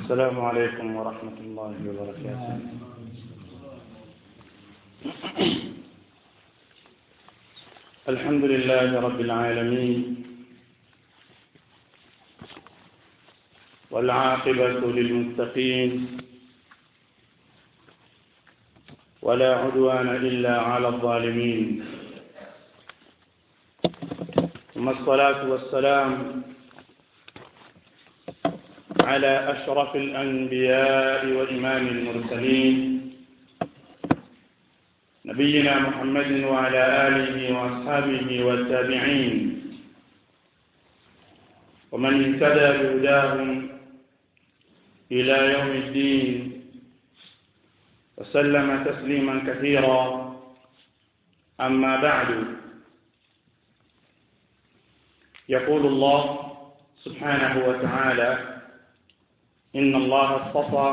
السلام عليكم ورحمة الله وبركاته الحمد لله رب العالمين والعاقبة للمتقين ولا عدوان إلا على الظالمين ثم الصلاة والسلام على أشرف الأنبياء وإمام المرسلين نبينا محمد وعلى آله وأصحابه والتابعين ومن اهتدى بهداهم إلى يوم الدين وسلم تسليما كثيرا أما بعد يقول الله سبحانه وتعالى إن الله اصطفى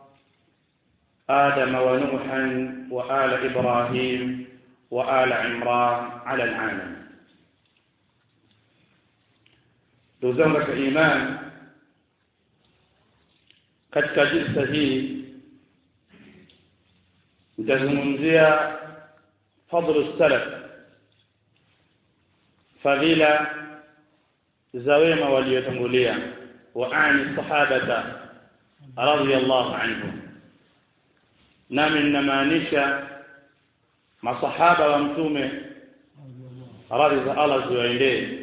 آدم ونوحا وآل إبراهيم وآل عمران على العالم ndugu zangu katika imani katika jilsa hii nitazungumzia fadlu salaf fadhila za wema waliotangulia wa ani sahabata radhiyallahu anhum nami ninamaanisha masahaba wa mtume radhi za Allah ziwaendee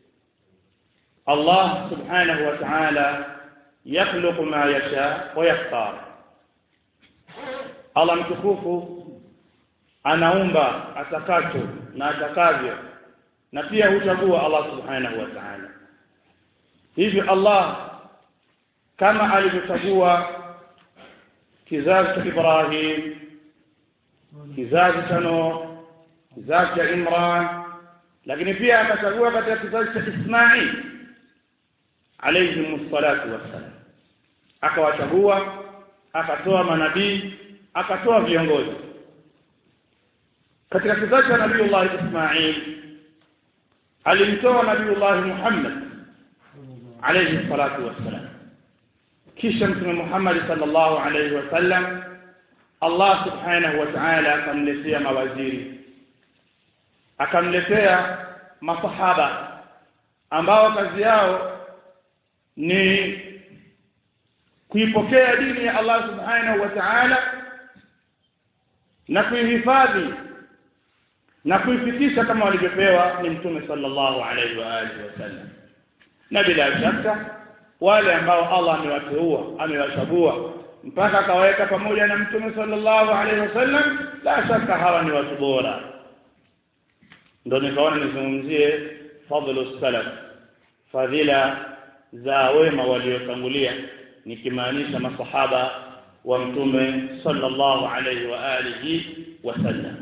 Allah subhanahu wa ta'ala yakhluqu ma yasha wa yakhtar Allah mtukufu anaumba atakacho na atakavyo na pia huchagua Allah subhanahu wa ta'ala hivyo Allah kama alivyochagua kizazi cha Ibrahim kizazi cha Nuh kizazi cha Imran lakini pia akachagua katika kizazi cha Ismail alayhi salatu wassalam akawachagua akatoa manabii akatoa viongozi katika kizazi cha Nabiiullah Ismail alimtoa Nabiiullah Muhammad alayhi salatu wassalam kisha mtume Muhammad sallallahu alayhi wasallam Allah subhanahu wa ta'ala akamletea mawaziri akamletea masahaba ambao kazi yao ni kuipokea dini ya Allah subhanahu wa ta'ala na kuihifadhi na kuifikisha kama walivyopewa ni mtume sallallahu alayhi wa alihi wasallam na bila shaka wale ambao Allah amewateua amewachagua mpaka akawaweka pamoja na mtume sallallahu alaihi wasallam la shaka hawa ni watu bora ndio nikaona nizungumzie fadhlu salaf fadhila za wema waliotangulia nikimaanisha masahaba wa mtume sallallahu alaihi wa alihi wasallam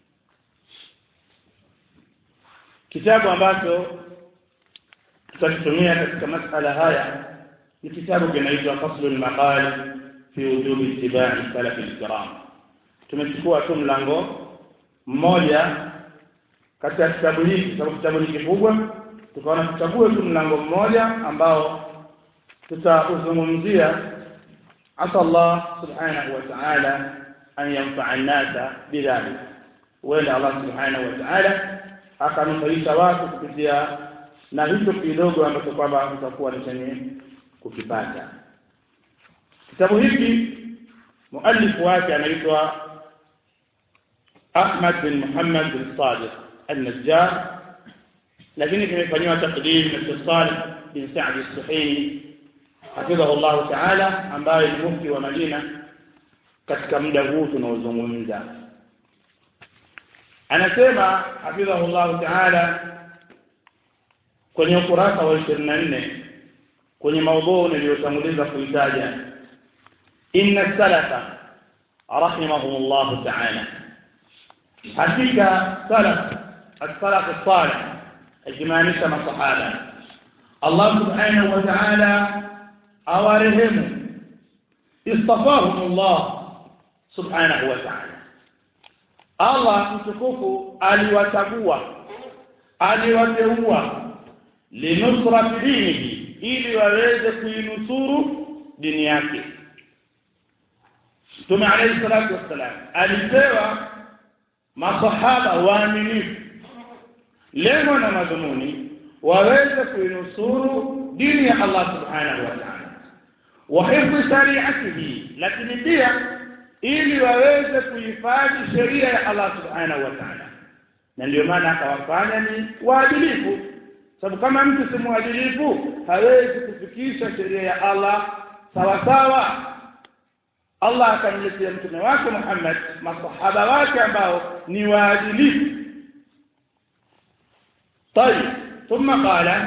kitabu ambacho tutakitumia katika masala haya ni kitabu kinaitwa faslul maqal fi wujubi ittiba'i salaf al-kiram tumechukua tu mlango mmoja katika kitabu hiki sababu kitabu ni kikubwa tukaona tuchague tu mlango mmoja ambao tutauzungumzia asa Allah subhanahu wa ta'ala an yanfa'a an-nasa bidhalik wala Allah subhanahu wa ta'ala akanufaisha watu kupitia na hicho kidogo ambacho kwamba tutakuwa ni chenye kukipata kitabu hiki muallif wake anaitwa Ahmad bin Muhammad bin Sadiq al-Najjar lakini kimefanywa takdim na Salih bin Sa'd al-Suhaimi hafidhahu Allah ta'ala ambaye ni mufti wa Madina katika muda huu tunaozungumza anasema hafidhahu Allah ta'ala kwenye ukurasa wa 24 kwenye maudhui niliyotanguliza kuitaja inna salafa rahimahumullah ta'ala hakika salaf as-salaf as-salih ajmaanisha masahaba Allah subhanahu wa ta'ala awarehemu istafahumullah subhanahu wa ta'ala Allah mtukufu aliwachagua aliwateua linusrati dinihi ili waweze kuinusuru dini yake Mtume alayhi salatu wassalam alipewa masahaba waaminifu lengo na madhumuni waweze kuinusuru dini ya Allah subhanahu wa ta'ala wa hifdhi shari'atihi lakini pia ili waweze kuhifadhi sheria ya Allah subhanahu wa ta'ala na ndio maana akawafanya ni waadilifu sababu kama mtu si mwadilifu hawezi kufikisha sheria ya Allah sawa sawa Allah akamletea mtume wake Muhammad masahaba wake ambao ni waadilifu طيب ثم قال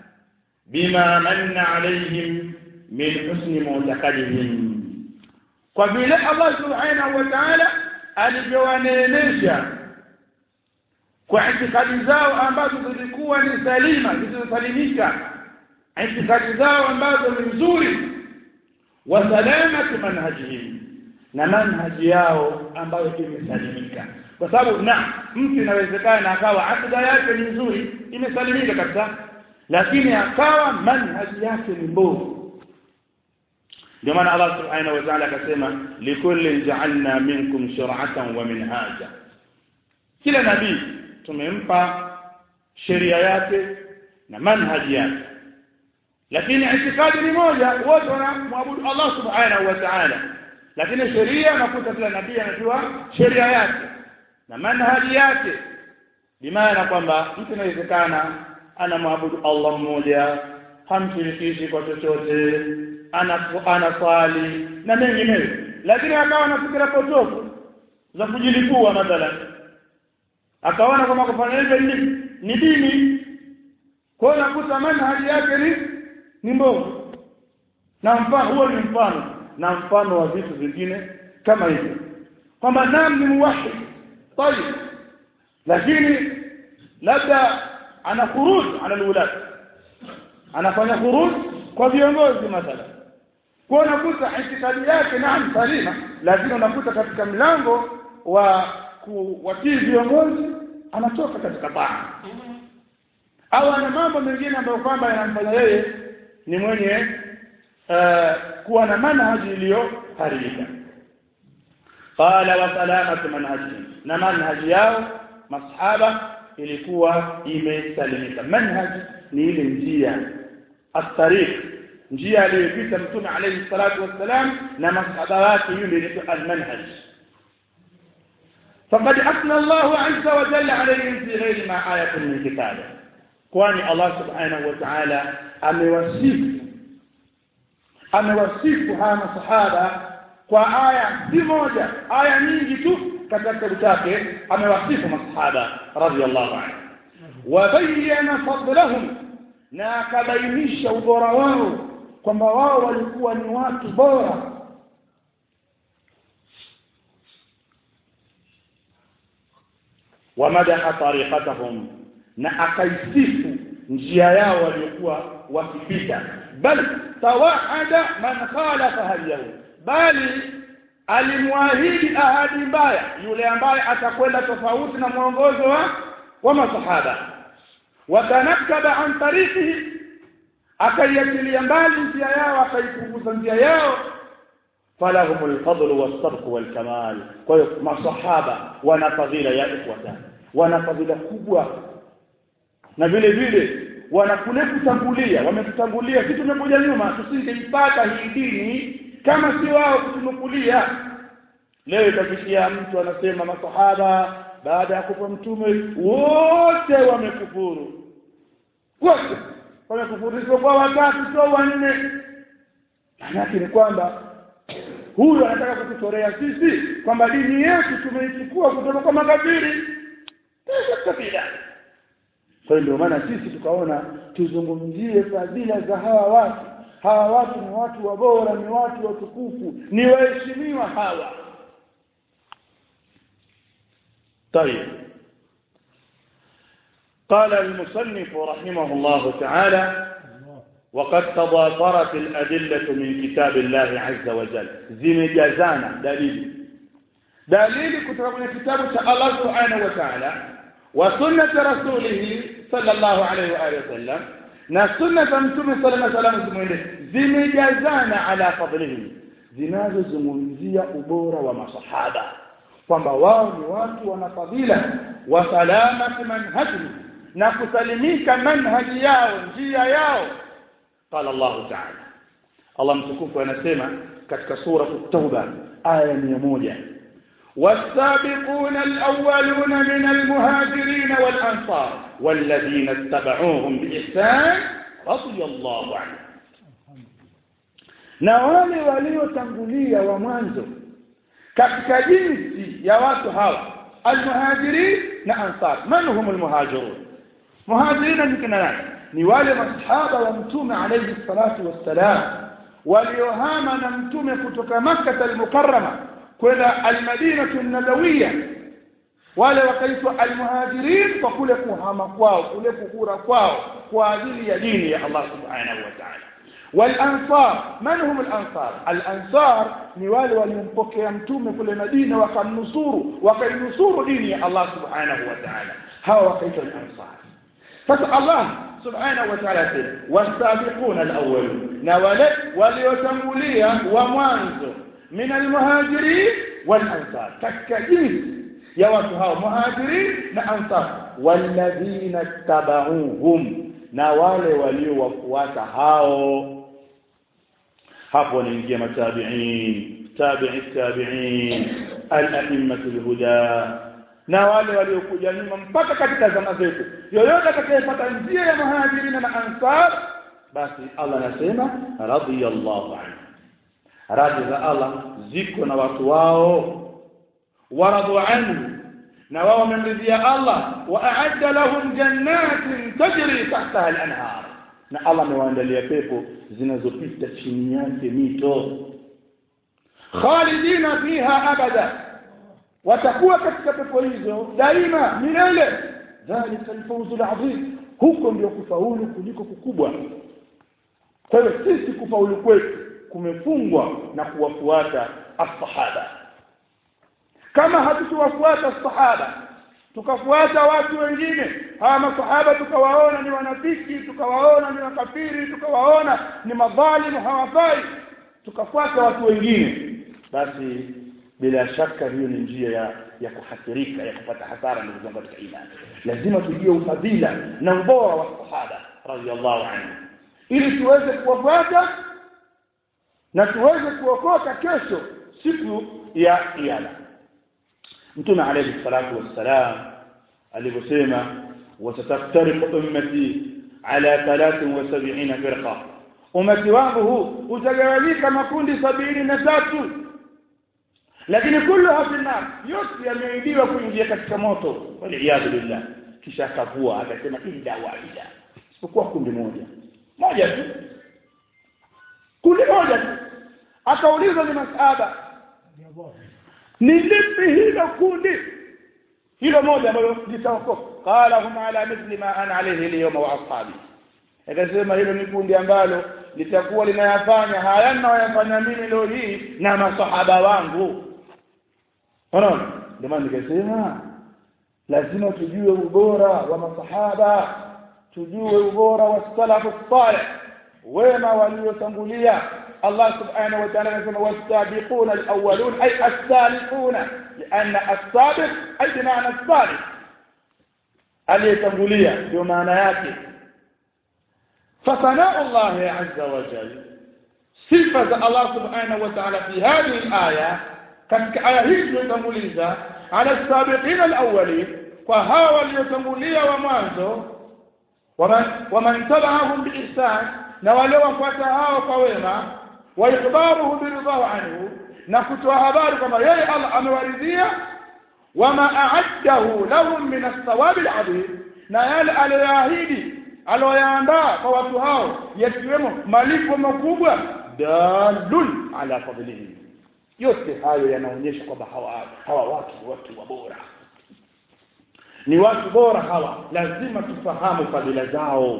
بما من عليهم من حسن معتقدهم kwa vile Allah subhanahu wa ta'ala alivyowaneemesha kwa itikadi zao ambazo zilikuwa ni salima zilizosalimika itikadi zao ambazo ni nzuri wa salamati manhajihim na manhaji yao ambayo imesalimika kwa sababu na mtu inawezekana akawa akida yake ni nzuri imesalimika kabisa lakini akawa manhaji yake ni mbovu ndio maana Allah subhanahu wa ta'ala akasema likulli ja'alna minkum shur'atan wa minhaja kila nabii tumempa sheria yake na manhaji yake lakini itikadi ni moja wote wanamwabudu Allah subhanahu wa ta'ala lakini sheria nakuta kila nabii anajua sheria yake na manhaji yake bimaana kwamba mtu inawezekana anamwabudu Allah mmoja hamshirikishi kwa chochote anaswali na mengineyo lakini akawa na fikira potofu za kujilipua mathalan akaona kwamba kufanya hivyo ni ni dini kwa hiyo nakuta manhaji yake ni ni mbovu na mfano huo ni mfano na mfano wa vitu vingine kama hivyo kwamba nam ni muwahid طيب lakini labda ana khuruj ala alulad anafanya khuruj kwa viongozi mathala kwa unakuta itikadi yake naam salima lakini unakuta katika mlango wa kuwatii viongozi anatoka katika taa au ana mambo mengine ambayo kwamba yanamfanya yeye ni mwenye uh, kuwa na manhaji iliyoharibika qala wa salamatu manhajihim na manhaji yao masahaba ilikuwa imesalimika manhaj ni ile njia at-tariq njia aliyopita mtume alayhi salatu wassalam na masahaba wake yule ni al-manhaj faqad asna Allah azza wa jalla alayhim fi ghairi ma ayatun min kitabe kwani Allah subhanahu wa ta'ala amewasifu amewasifu hawa masahaba kwa aya si moja aya nyingi tu katika kitabu chake amewasifu masahaba radhiallahu anhu wabayana fadlahum na akabainisha ubora wao kwamba wao walikuwa ni watu bora wamadaha tariqatahum na akaisifu njia yao waliokuwa wakipita bal tawaada man khalafa hadiyahu bali alimwahidi ahadi mbaya yule ambaye atakwenda tofauti na mwongozo wa wa masahaba watanakaba an tariqihi akaiachilia mbali njia yao akaipunguza njia yao falahum alfadl wasabq walkamal kwa hiyo masahaba wana fadhila ya ikhwata wana fadhila kubwa na vile vile wanakule kutangulia wametutangulia sisi tumekuja nyuma tusingeipata hii dini kama si wao kutunukulia leo itafikia mtu anasema masahaba baada ya kufa mtume wote wamekufuru wote wamekufuru kwa watatu sio wanne maana ni kwamba huyu anataka kututorea sisi kwamba dini yetu tumeichukua kutoka kwa makafiri kabila kwa hiyo ndio maana sisi tukaona tuzungumzie fadhila za hawa watu hawa watu ni watu wabora ni watu watukufu ni waheshimiwa hawa طيب قال المصنف رحمه الله تعالى وقد تضافرت الأدلة من كتاب الله عز وجل زمجازانا دليل دليل كتاب من كتاب الله سبحانه وتعالى وسنة رسوله صلى الله عليه وآله وسلم na sunna za mtume sallallahu alaihi wasallam zimwende zimejazana ala fadlihim zinazozungumzia ubora wa masahaba kwamba wao ni watu wana fadhila wa salamati manhaji na kusalimika manhaji yao njia yao qala Allah ta'ala Allah mtukufu anasema katika sura at-tauba aya 100 والسابقون الأولون من المهاجرين والأنصار والذين اتبعوهم بإحسان رضي الله عنهم na wale waliotangulia wa mwanzo katika jinsi ya watu hawa almuhajirin na ansar man hum almuhajirun muhajirin ni kina nani ni wale masahaba wa mtume alayhi salatu wassalam waliohama na mtume kutoka makkah almukarrama kwenda almadinatu nabawiyya wale wakaitwa almuhajirin kwa kule kuhama kwao kule kukura kwao kwa ajili ya dini ya Allah subhanahu wa ta'ala والانصار من هم الانصار الانصار ni wale waliompokea mtume kule Madina wakamnusuru wakainusuru dini ya Allah subhanahu wa ta'ala hawa wakaitwa al-ansar sasa Allah subhanahu wa ta'ala sema wasabiquna al-awwalun na wale waliotangulia wa mwanzo min al-muhajirin wal-ansar katika jinsi ya watu hao muhajirin na ansar walladhina tabauhum na wale waliowafuata hao hapo wanaingia matabi'in tabi'i tabi'in al-a'immatul huda na wale waliokuja nyuma mpaka katika zama zetu yoyote atakayepata njia ya muhajirina na ansar basi Allah anasema radiyallahu anhu radhi za Allah ziko na watu wao waradu anhu na wao wamemridhia Allah wa a'adda lahum jannatin tajri tahtaha al-anhar na Allah amewaandalia pepo zinazopita chini yake mito khalidina fiha abada watakuwa katika pepo hizo daima milele dhalika alfawzu alazim huko ndio kufaulu kuliko kukubwa kwa hiyo sisi kufaulu kwetu kumefungwa na kuwafuata as-sahaba kama hatukuwafuata sahaba tukafuata watu wengine hawa masahaba tukawaona ni wanafiki tukawaona ni makafiri tukawaona ni madhalimu hawafai tukafuata watu wengine basi bila shaka hiyo ni njia ya ya kuhasirika ya kupata hasara ndugu zangu katika imani lazima tujue ufadhila na ubora wa sahaba radhiallahu anhu ili tuweze kuwafuata na tuweze kuokoka kesho siku ya kiyama mtume alayhi salatu wassalam alivyosema wasataftariqu ummati ala 73 firqa ummati wangu huu utagawanyika makundi sabini na tatu lakini kullu hafinnar yote yameidiwa kuingia katika moto waliyadhu billah kisha akavua akasema illa wahida isipokuwa kundi moja moja tu kundi moja tu akaulizwa ni masahaba ni lipi hilo kundi hilo moja ambalo litaokoka qala hum ala mithli ma ana alayhi al-yawma wa ashabi akasema hilo ni kundi ambalo litakuwa linayafanya haya ninayoyafanya mimi leo hii na masahaba wangu unaona ndio maana nikasema lazima tujue ubora wa masahaba tujue ubora wa salafu salih wema waliotangulia الله سبحانه وتعالى يقول والسابقون الأولون أي السابقون لأن السابق أي بمعنى السابق aliyetangulia ndio maana yake فثناء الله عز وجل صفة الله سبحانه وتعالى في هذه الآية katika aya hii tuliyotanguliza ala sabiqina alawwalin kwa hawa waliotangulia wa mwanzo waman tabaahum biihsan na wale wafuata hao kwa wema wa ikhbaruhu biridhahu anhu na kutoa habari kwamba yeye Allah amewaridhia wama a'addahu lahum min as-sawabi al-'azim na yale aliyoahidi aliyoyaandaa kwa watu hao yakiwemo malipo makubwa dalun ala fadlihi yote hayo yanaonyesha kwamba hawa hawa watu ni watu wa bora ni watu bora hawa lazima tufahamu fadhila zao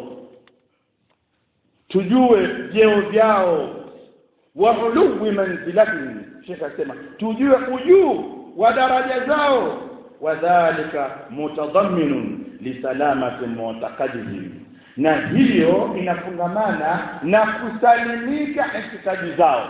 tujue vyeo vyao wa uluwi manzilatihim Sheikh asema tujue ujuu wa daraja zao wadhālika mutadamminun li salamati mu'taqadihim na hiyo inafungamana na kusalimika itikadi zao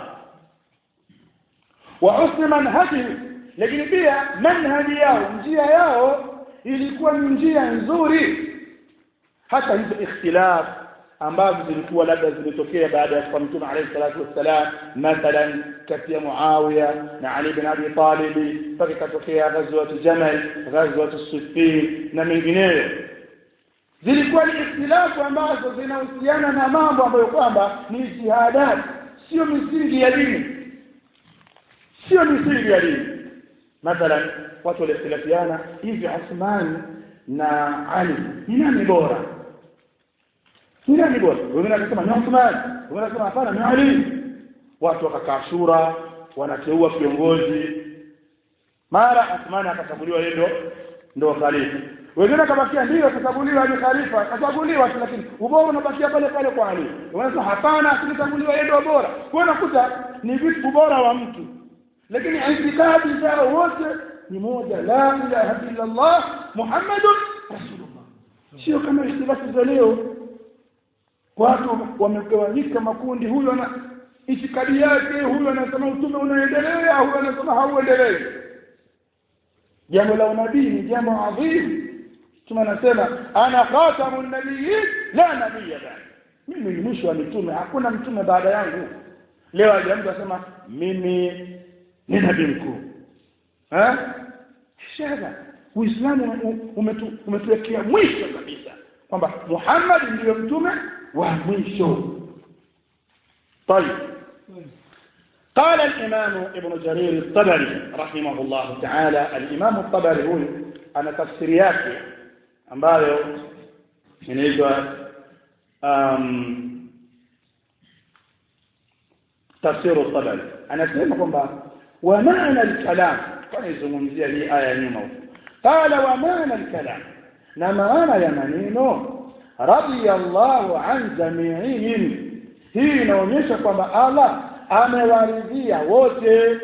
wa husni manhaji lakini pia manhaji yao njia yao ilikuwa ni njia nzuri hata hizo ikhtilaf ambazo zilikuwa labda zimetokea baada ya kufa mtume alayhi salatu wassalam mathalan kati ya Muawiya na Ali bin Abi Talib mpaka ikatokea ghazwat Jamal ghazwat Siffin na mengineyo zilikuwa ni ikhtilafu ambazo zinahusiana na mambo ambayo kwamba ni jihadat sio misingi ya dini sio misingi ya dini mathalan watu walikhtilafiana hivi Uthman na Ali ni nani bora ni nani bora wengine wakasema ni Uthman wengine wakasema hapana ni Ali watu wakakaa shura wanateua kiongozi mara Uthman akachaguliwa yeye ndo ndo khalifa wengine akabakia ndio akachaguliwa ni khalifa akachaguliwa lakini ubora unabakia pale pale kwa Ali wanasema hapana asichaguliwa yeye ndo bora kwa unakuta ni vitu ubora wa mtu lakini itikadi zao wote ni moja la ilaha illa Allah Muhammadur Rasulullah sio kama ikhtilafu za leo watu wamegawanyika makundi huyu ana itikadi yake huyu anasema utume unaendelea huyu anasema hauendelei jambo la unabii ni jambo adhimu Mtume anasema ana khatamun nabiyyin la nabiyya ba'd mimi ni mwisho wa mitume hakuna mtume baada yangu leo ajaanza kusema mimi ni nabii mkuu eh shaka uislamu umetuwekea mwisho kabisa kwamba Muhammad ndiyo mtume wa mwisho طيب قال الإمام ابن جرير الطبري رحمه الله تعالى الإمام الطبري هو أنا تفسيرياتي ambayo inaitwa um, tafsiru tabari anasema kwamba wa maana al-kalam kwa izungumzia hii aya nyuma huko qala wa maana al-kalam na maana ya maneno radiyallahu an jami'ihim hii inaonyesha kwamba Allah amewaridhia wote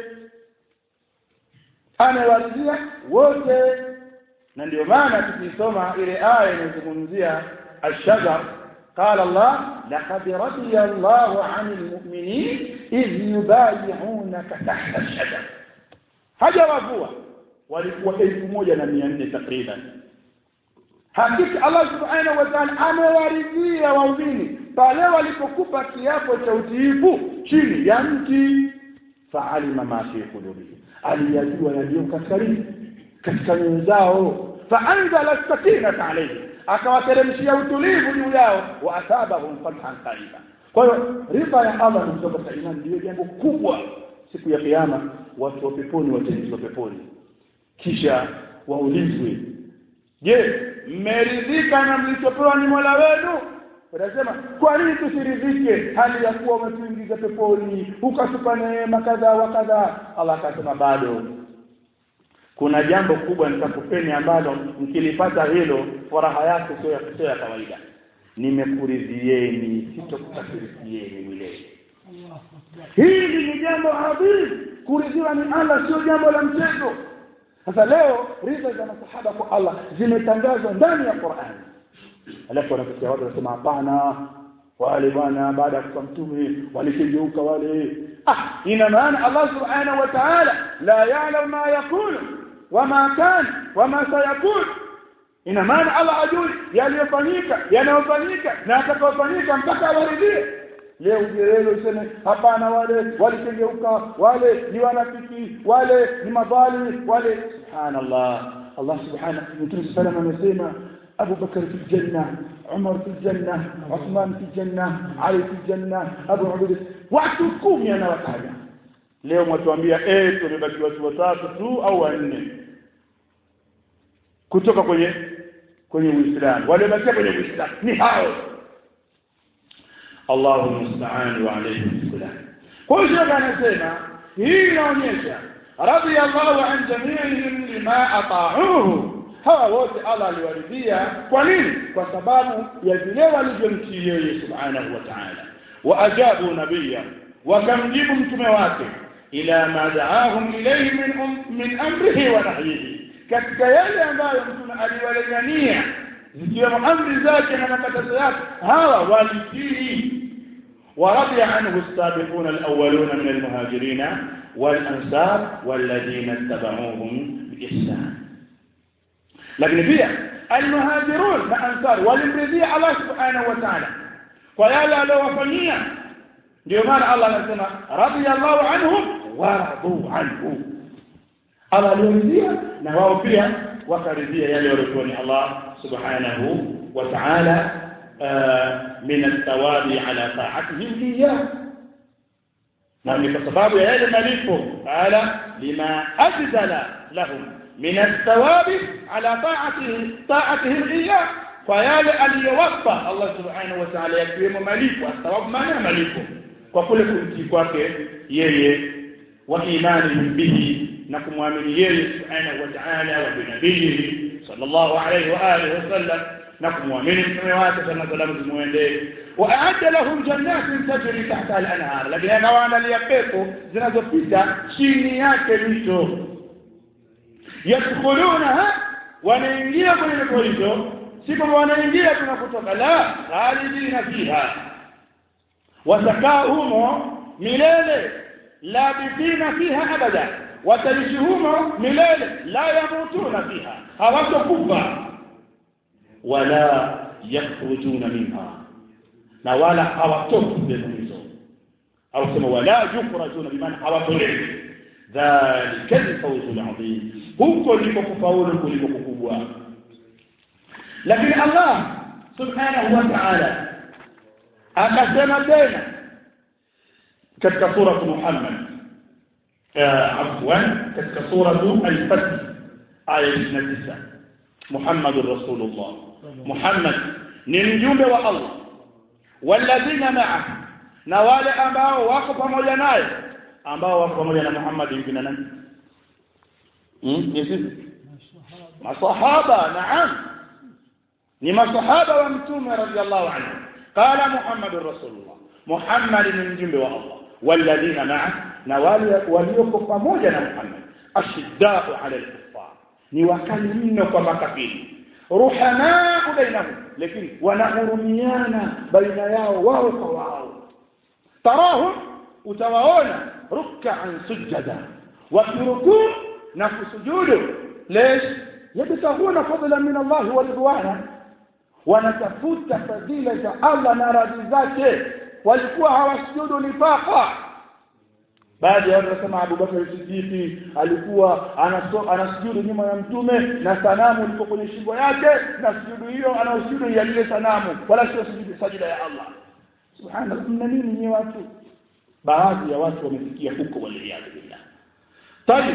amewaridhia wote na ndio maana tukisoma ile aya inazungumzia ash-shajar قال الله لقد رضي الله عن المؤمنين إذ يبايعونك تحت الشجر hajawavua walikuwa elfu moja na mia nne takriban hakika Allah subhanahu wa ta'ala amewaridhia waumini pale walipokupa kiapo cha utiifu chini ya mti faalima ma fi qulubihim aliyajua yaliyo katika katika nyoyo zao faanzala sakinata alayhi akawateremshia utulivu juu yao wa asabahum fathan qariba kwa hiyo ridha ya Allah ni kutoka imani ndio jambo kubwa siku ya kiyama watu wa peponi wataingizwa peponi kisha waulizwe je mmeridhika na mlichopewa ni Mola wenu Unasema kwa nini tusiridhike hali ya kuwa umetuingiza peponi ukatupa neema kadha wa kadha Allah akasema bado kuna jambo kubwa nitakupeni ambalo mkilipata hilo furaha yake sio ya sio ya kawaida nimekuridhieni sitokukasirikieni milele hili ni jambo adhimu kuridhiwa ni Allah sio jambo la mchezo sasa leo ridha za masahaba kwa Allah zimetangazwa ndani ya Qur'an alafu wanakuja watu wanasema hapana wale bwana baada ya kufa mtume walikigeuka wale ah ina maana Allah subhanahu wa ta'ala la ya'lamu ma yakunu wama kan wama sayakun ina maana Allah ajui yaliyofanyika yanayofanyika na atakayofanyika mpaka awaridhie leo ujelelo useme hapana wale walikengeuka wale ni wanafiki wale ni madhali wale subhanallah Allah subhanahu mtume sallallahu amesema أبو بكر في الجنة عمر في الجنة عثمان في الجنة علي في الجنة أبو عبيدة watu kumi anawataja leo mwatuambia eh tumebaki watu watatu tu au wanne kutoka kwenye kwenye Uislamu waliobakia kwenye Uislamu ni hao Allahu musta'an wa alayhi salam kwa hiyo shaka anasema hii inaonyesha radiyallahu an jami'ihim lima ata'uhu hawa wote Allah aliwaridhia kwa nini kwa sababu ya vile walivyomtii yeye subhanahu wa ta'ala wa ajabu nabiyya wakamjibu mtume wake ila ma da'ahum ilayhi min um, min amrihi wa nahyihi katika yale ambayo mtume aliwalingania zikiwemo amri zake na makatazo yake hawa walitii ورضي عنه السابقون الأولون من المهاجرين والأنصار والذين اتبعوهم بإحسان لكن فيها المهاجرون والأنصار walimridhia Allah subhanahu wa ta'ala kwa yale aliyowafanyia ndio maana Allah anasema radiyallahu anhum wa radu anhu Allah aliridhia na wao pia wakaridhia yale waliokuwa ni Allah subhanahu wa ta'ala min athawabi ala ta'atihim iyyah na ni kwa sababu ya yale malipo qala lima ajdala lahum min athawabi ala ta'atihi ta'atihim iyyah kwa yale aliyowapa Allah subhanahu wa ta'ala yakiwemo malipo thawabu maana malipo kwa kule kumtii kwake yeye wa imani bihi na kumwamini yeye subhanahu wa ta'ala wa binabihi sallallahu alayhi wa alihi wasallam na kumwamini mtume wake sana salamu zimuendee wa aadda lahum jannatin tajri tahta al-anhar lakini anawaandalia pepo zinazopita chini yake mito yadkhulunaha wanaingia kwenye pepo hizo si kwamba wanaingia tunakutoka la khalidina fiha watakaa humo milele labithina fiha abada wataishi humo milele la yamutuna fiha hawatokufa wala yakhrujuna minha na wala hawatoki sehemu hizo au sema wala yukhrajuna bimaana hawatolewi dhalika alfawzu alazim huko ndiko kufaulu kuliko kukubwa lakini Allah subhanahu wa ta'ala akasema tena katika sura Muhammad afwan katika sura al-Fath aya 29 Muhammadur Rasulullah Muhammad ni mjumbe wa Allah walladhina ma'a na wale ambao wako pamoja naye ambao wako pamoja na Muhammad ibn nani hmm ni sisi masahaba naam ni masahaba wa mtume radhiallahu anhu qala Muhammadur Rasulullah Muhammad ni mjumbe wa Allah walladhina ma'a na wale walioko pamoja na Muhammad ashiddau ala al-kuffar ni wakali mno kwa makafiri ruhamaa bainahum lakini wanahurumiana baina yao wao kwa wao tarahum utawaona ruk'an sujada wakirukuu na kusujudu lesh yabtahuna fadla min Allah wa ridwana wanatafuta fadhila za Allah na radhi zake walikuwa hawasujudu nifaqa baadhi ya watu wanasema Abu Bakar Siddiq alikuwa anasujudu nyuma ya mtume na sanamu liko kwenye shingo yake na sujudu hiyo anaosujudu ya lile sanamu wala sio sujudu sajida ya Allah subhanallah mna nini ni watu baadhi ya watu wamefikia huko waliyadu billah tayib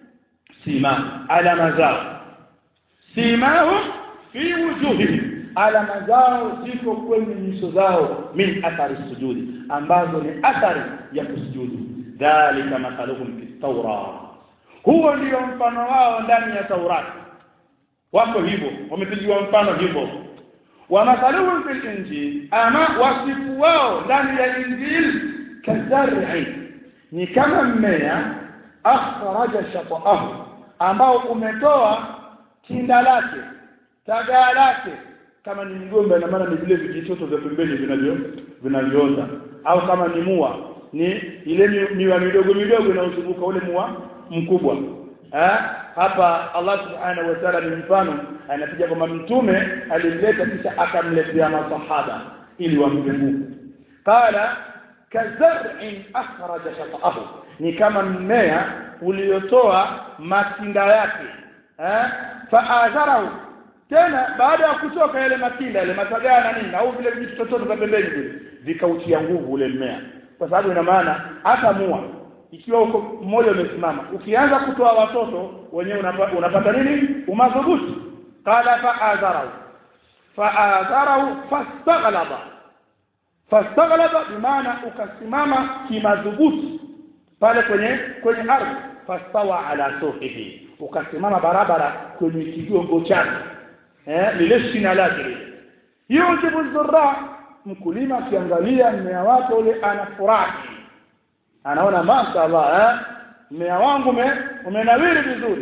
sima alama zao simahu fi wujuhihim alama zao ziko kwenye nyuso zao min athari sujudi ambazo ni athari ya kusujudu dhalika mathaluhum fi tawra huo ndio mfano wao ndani ya taurati wako hivyo wamepigiwa mfano hivyo wa mathaluhum fil injil ama wasifu wao ndani ya injil kazar'i ni kama mmea akhraja shaqahu ambao umetoa kinda lake tagaa lake kama ni mgomba na maana ni vile vijitoto vya pembeni vinavyo vinavyoota au kama ni mua ni ile miwa midogo midogo inayozunguka ule mua mkubwa eh hapa Allah subhanahu wa ta'ala ni mfano anapiga kwamba mtume alimleta kisha akamletea masahaba ili wampe nguvu qala kazar'in akhraja shatahu ni kama mmea uliotoa matinda yake eh faadharahu tena baada ya kutoka yale matinda yale matagana nini au vile vitu tototo vya pembeni vile vikautia nguvu ule mmea kwa sababu ina maana hata mua ikiwa uko mmoja umesimama ukianza kutoa watoto wenyewe unapata, unapata nini umadhubuti qala fa'adharahu fa'adharahu fastaghlaba fastaghlaba bimaana ukasimama kimadhubuti pale kwenye kwenye ardhi fastawa ala suhihi ukasimama barabara kwenye kigongo chake eh lile shina lake hiyo jibu dhurra mkulima akiangalia mmea wake ule anafurahi anaona mashaallah eh mmea wangu umenawiri vizuri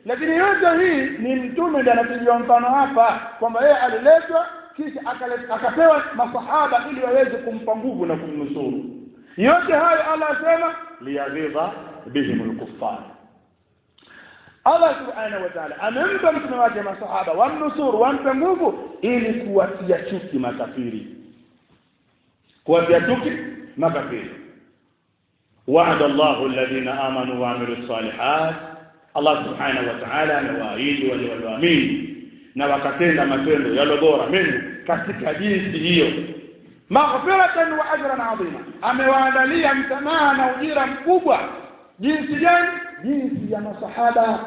lakini yote hii ni mtume ndiye anapigiwa mfano hapa kwamba yeye aliletwa kisha akale- akapewa masahaba ili waweze kumpa nguvu na kumnusuru yote hayo Allah asema liyaghidha bihim alkuffar Allah subhanahu wa ta'ala amempa mtume wake masahaba wamnusuru wampe nguvu ili kuwatia chuki makafiri kuwatia chuki makafiri وعد الله الذين آمنوا وعملوا الصالحات Allah subhanahu wa ta'ala amewaahidi wale walioamini na wakatenda matendo yalo bora mengi katika jinsi hiyo maghfiratan wa ajran adhima amewaandalia msamaha na ujira mkubwa jinsi gani jinsi ya masahaba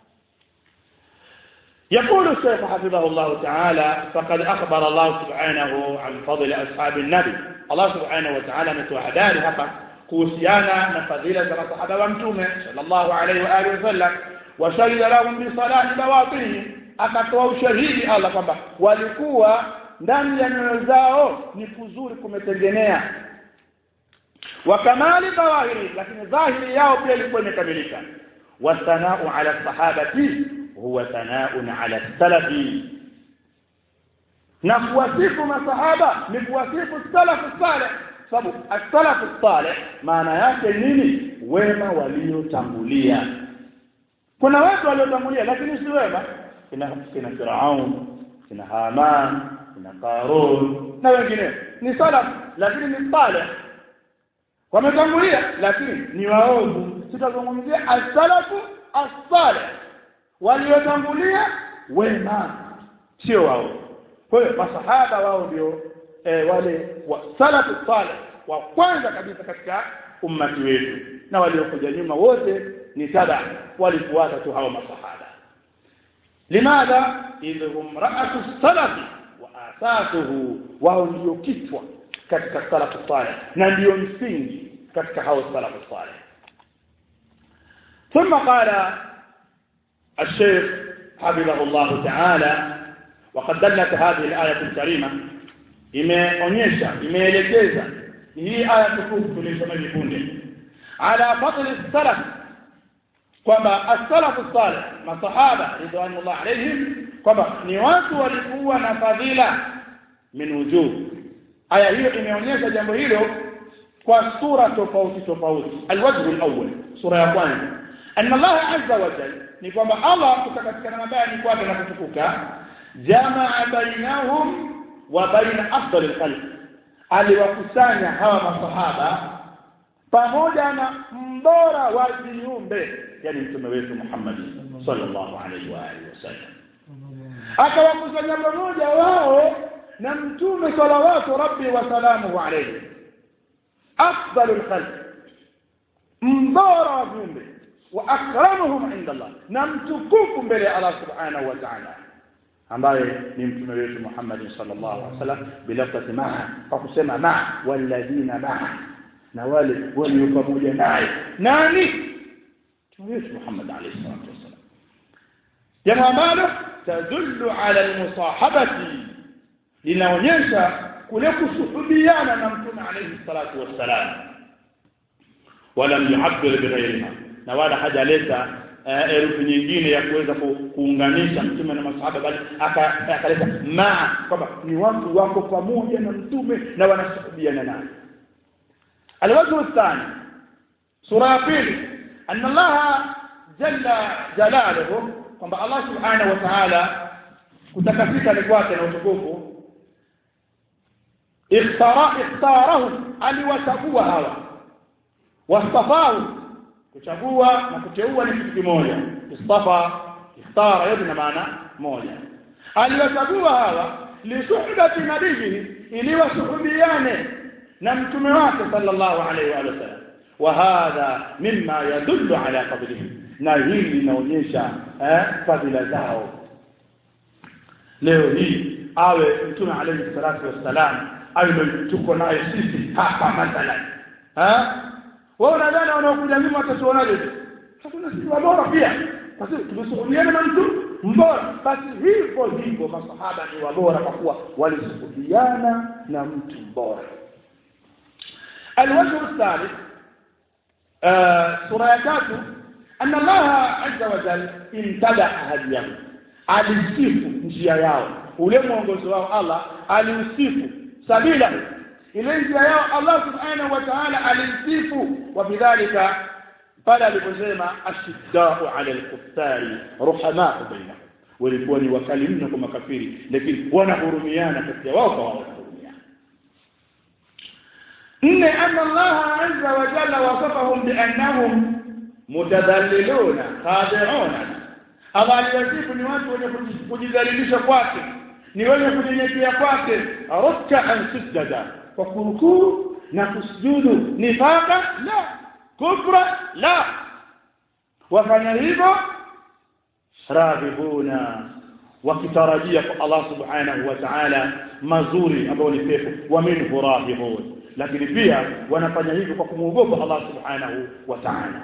يقول الشيخ حفظه الله تعالى فقد أخبر الله سبحانه عن فضل أصحاب النبي الله سبحانه وتعالى متوحدان hapa kuhusiana na fadhila za masahaba wa mtume sallallahu alaihi wa alihi wasallam wa shahida lahum bi salati bawatihim akatoa ushahidi Allah kwamba walikuwa ndani ya nyoyo zao ni kuzuri kumetengenea wa kamali dhawahiri lakini dhahiri yao pia ilikuwa imekamilika wasanau ala sahabati huwa sanaun ala salafi na kuwasifu masahaba ni kuwasifu salafu saleh sababu as-salafu salih maana yake nini wema waliotangulia kuna watu waliotangulia lakini si wema kina kina Firaun kina Haman kina Qarun na wengine ni salaf lakini ni salih wametangulia lakini ni waovu tutazungumzia as-salafu as-salih waliotangulia wema sio wao kwa hiyo masahaba wao ndio e, wale wa salafu salih wa kwanza kabisa katika ummati wetu na waliokuja nyuma wote ni tada walifuata tu hawa masahaba limadha idhum ra'atu salafi wa asasuhu wao ndio kichwa katika salafu salih na ndio msingi katika hao salafu salih ثم قال الشيخ حفظه الله تعالى وقد دلت هذه الآية الكريمة imeonyesha imeelekeza hii aya tukufu tulisoma hivi punde ala fadli salaf kwamba as-salafu salih masahaba ridwanullah alayhim kwamba ni watu walikuwa na fadhila min wujuh aya hiyo imeonyesha jambo hilo kwa sura tofauti tofauti alwajhu alawwal sura ya kwanza anna Allah azza wa jalla ni kwamba Allah kutakatikana mabaya ni kwake na kutukuka jamaa bainahum wa baina afdal alkhalq aliwakusanya hawa masahaba pamoja na mbora wa viumbe yani mtume wetu Muhammad sallallahu alaihi wa alihi wasallam akawakusanya pamoja wao na mtume salawatu rabbi wa salamuhu alayhi afdal alkhalq mbora wa viumbe wa akramuhum inda Allah na mtukufu mbele ya Allah subhanahu wa ta'ala ambaye ni mtume wetu Muhammad sallallahu alaihi wasallam bilafati maa kwa kusema maa walladhina maa na wale walio pamoja naye nani mtume wetu Muhammad alaihi salatu wasallam jambo ambalo tadullu ala almusahabati linaonyesha kule kusuhubiana na mtume alaihi salatu wassalam walam yuhabbir bighayriha na wala hajaleta herufi nyingine ya kuweza kuunganisha mtume na masahaba bali akaleta maa kwamba ni watu wako pamoja na mtume na wanasuhubiana naye alwajhu الثاني sura ya pili anna Allah jalla jalaluhu kwamba Allah subhanahu wa ta'ala kutakasika ni kwake na utukufu ikhtara ikhtarahu aliwachagua hawa wastafahu kuchagua na kuteua ni kitu kimoja istafa ikhtara yote na maana moja aliwachagua hawa lisuhbati nabihi ili wasuhubiane na mtume wake sallallahu alaihi wa sallam wa hadha mimma yadullu ala fadlihi na hili linaonyesha eh, fadhila zao leo hii awe mtume alayhi salatu wassalam awe tuko naye sisi hapa mathalan eh wao unadhani wanaokuja nyuma watatuonaje hakuna sisi bora pia basi tumesuhubiana na mtu mbora basi hivyo hivyo masahaba ni wabora kwa kuwa walisuhubiana na mtu mbora الوجه الثالث سورة يكاتو anna Allah azza wa jalla imtada hadiyahu alisifu njia yao ule mwongozo wao Allah aliusifu sabila ile njia yao Allah subhanahu wa ta'ala alisifu wa bidhalika pale aliposema ashiddau ala alkuffari ruhamau bainahum walikuwa ni wakali mno kwa makafiri lakini wanahurumiana kati ya wao kwa wao wanahurumiana nne anna Allah azza wa jalla wasafahum biannahum mutadhalliluna khadi'una Allah aliwasifu ni watu wenye kujidhalilisha kwake ni wenye kunyenyekea kwake ruk'an sujada kwa kurukuu na kusujudu nifaka la kufra la wafanya hivyo raghibuna wakitarajia kwa Allah subhanahu wa ta'ala mazuri ambayo ni pepo wa minhu raghibun lakini pia wanafanya hivyo kwa kumwogopa Allah subhanahu wa ta'ala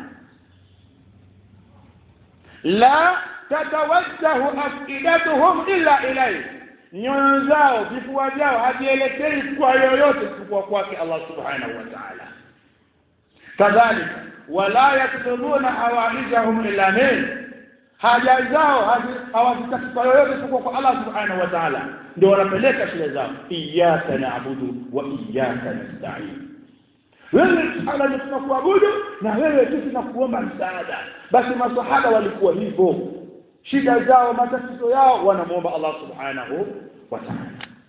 la tatawajjahu afidatuhum illa ilayhi nyoyo zao vifua vyao havielekei kwa yoyote isipokuwa kwake Allah subhanahu wa ta'ala kadhalika wala yaktubuna hawaijahum illa min haja zao hawazitaki kwa yoyote isipokuwa kwa Allah subhanahu wa ta'ala ndio wanapeleka shida zao iyyaka na'budu wa iyyaka nasta'in wewe ala ni tunakuabudu na wewe tu tunakuomba msaada basi masahaba walikuwa hivyo shida zao matatizo yao wanamuomba Allah subhanahu wa ta'ala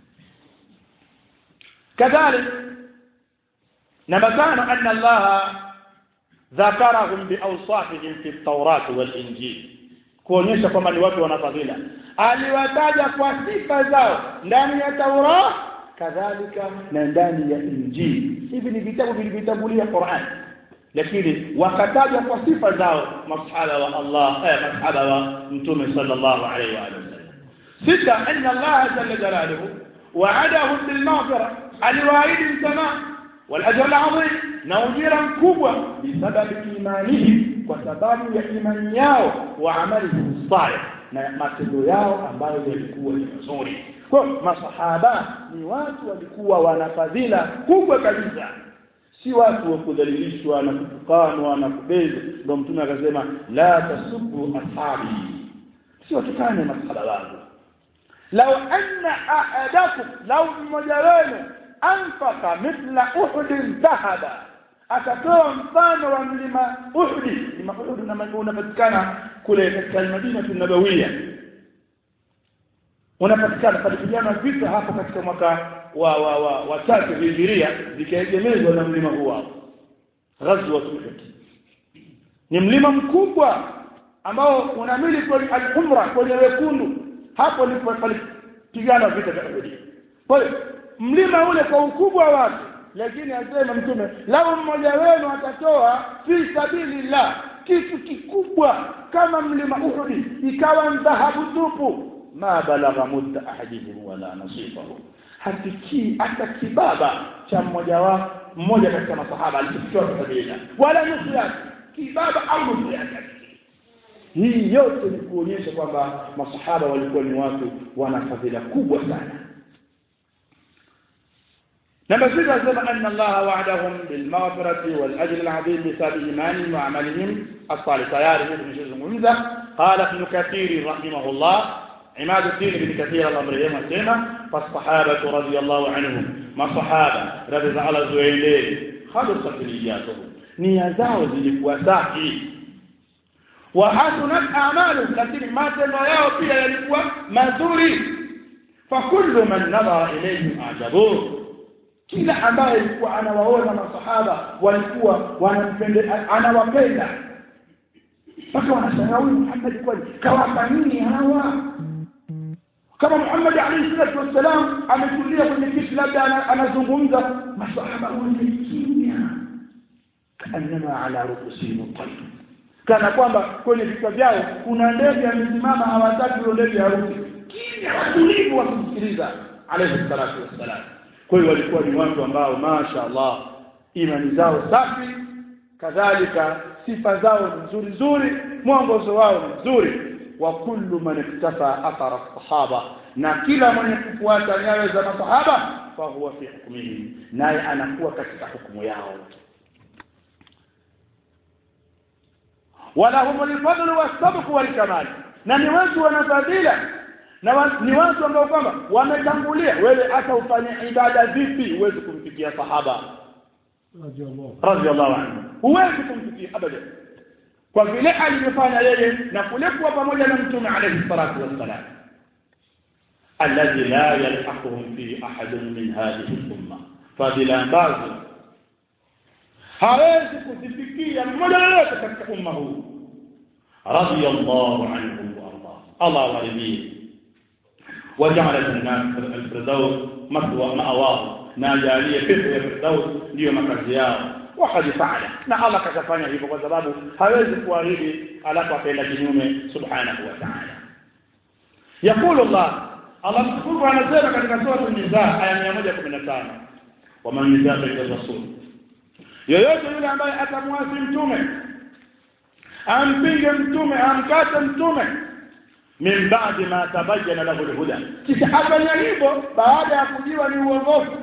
kadhalik namba tano anna Allah dhakarahum biawsafihim fi at-taurat wal-injil kuonyesha kwamba ni watu wana fadhila aliwataja kwa sifa zao ndani ya Taurat kadhalika na ndani ya Injili hivi ni vitabu vilivyotangulia Qur'an lakini wakataja kwa sifa zao masahaba wa Allah eh masahaba wa mtume sallallahu alaihi wa sallam sita anna Allah jalla jalaluhu wa'adahum bil maghfira aliwaahidi msamaha wal ajr al azim na ujira mkubwa bisababi imanihi kwa sababu ya imani yao wa amali salih na matendo yao ambayo yalikuwa ni mazuri kwa masahaba ni watu walikuwa wana fadhila kubwa kabisa si watu wa kudhalilishwa na kutukanwa na kubezwa ndio mtume akasema la tasubbu ashabi si watukane masahaba wangu law anna ahadakum law mmoja wenu anfaka mithla uhudin dhahaba akatoa mfano wa mlima Uhud mlima Uhud unapatikana kule katika Madina tunabawia unapatikana palipigana vita hapo katika mwaka wa wa wa, wa tatu hijiria zikaegemezwa na mlima huo ghazwa Uhud ni mlima mkubwa ambao unamili kwenye al-umra kwenye wekundu hapo ndipo palipigana vita vya Uhud kwa hiyo mlima ule kwa ukubwa wake lakini asema mtume lau mmoja wenu atatoa fi sabilillah kitu kikubwa kama mlima Uhud ikawa dhahabu tupu ma balagha mudda ahadihim wala nasifahu hafikii hata kibaba cha mmoja wa mmoja katika masahaba alichotoa sabilillah wala nusu yake kibaba au nusu yake hii yote ni kuonyesha kwamba masahaba walikuwa ni watu wana fadhila kubwa sana نمبر 6 أسلم أن الله وعدهم بالمغفرة والأجر العظيم بسبب إيمانهم وعملهم الصالح تيار ابن شيخ المنزه قال ابن كثير رحمه الله عماد الدين بن كثير الأمر يوم السنة فالصحابة رضي الله عنهم ما الصحابة رضي على زويلين خلصت نياتهم نيازao zilikuwa safi وحسنت أعمالهم lakini matendo yao pia yalikuwa mazuri فكل من نظر إليهم أعجبوه kila ambaye alikuwa anawaona masahaba walikuwa wanampenda anawapenda mpaka wanashangaa huyu Muhammad kwani kawapa nini hawa kama Muhammad alayhi salatu wassalam ametulia kwenye kiti labda anazungumza masahaba wote kimya kaannama ala rukusihim tayr kana kwamba kwenye vichwa vyao kuna ndege amesimama hawataki ile ndege haruki kimya watulivu wakisikiliza alayhi salatu wassalam kwa hiyo walikuwa ni watu ambao masha Allah imani zao safi kadhalika sifa zao ni nzuri nzuri mwongozo wao ni mzuri wa kullu man iktafa athara sahaba na kila mwenye kufuata nyayo za masahaba fa huwa fi hukmihi naye anakuwa katika hukumu yao walahum alfadl wasabq walkamal na ni watu wana fadhila na wa, ni watu ambao kwamba wametangulia wewe hata ufanye ibada vipi huwezi kumfikia sahaba radhiallahu anhu huwezi kumfikia abadan kwa vile alivyofanya yeye na kule kuwa pamoja na mtume alayhi salatu wassalam alladhi la yalhaquhum fi ahadin min hadhihi al-umma fadila ambazo hawezi kuzifikia mmoja yoyote katika umma huu radiyallahu anhum wa arda Allah waridhie وجعل الناس الفردوس مثوى مأواه ناجاليه pepo ya firdaus ndio makazi yao wakad faala na Allah kakafanya hivyo kwa sababu hawezi kuahidi alafu akaenda kinyume subhanahu wa ta'ala يقول الله Allah mtukufu anasema katika sura an-Nisa aya 115 waman yushaqiq rasul yoyote yule ambaye atamwasi mtume ampinge mtume amkate mtume min ba'di ma tabayyana lahu al-huda kisha afanya hivyo baada ya kujiwa ni uongofu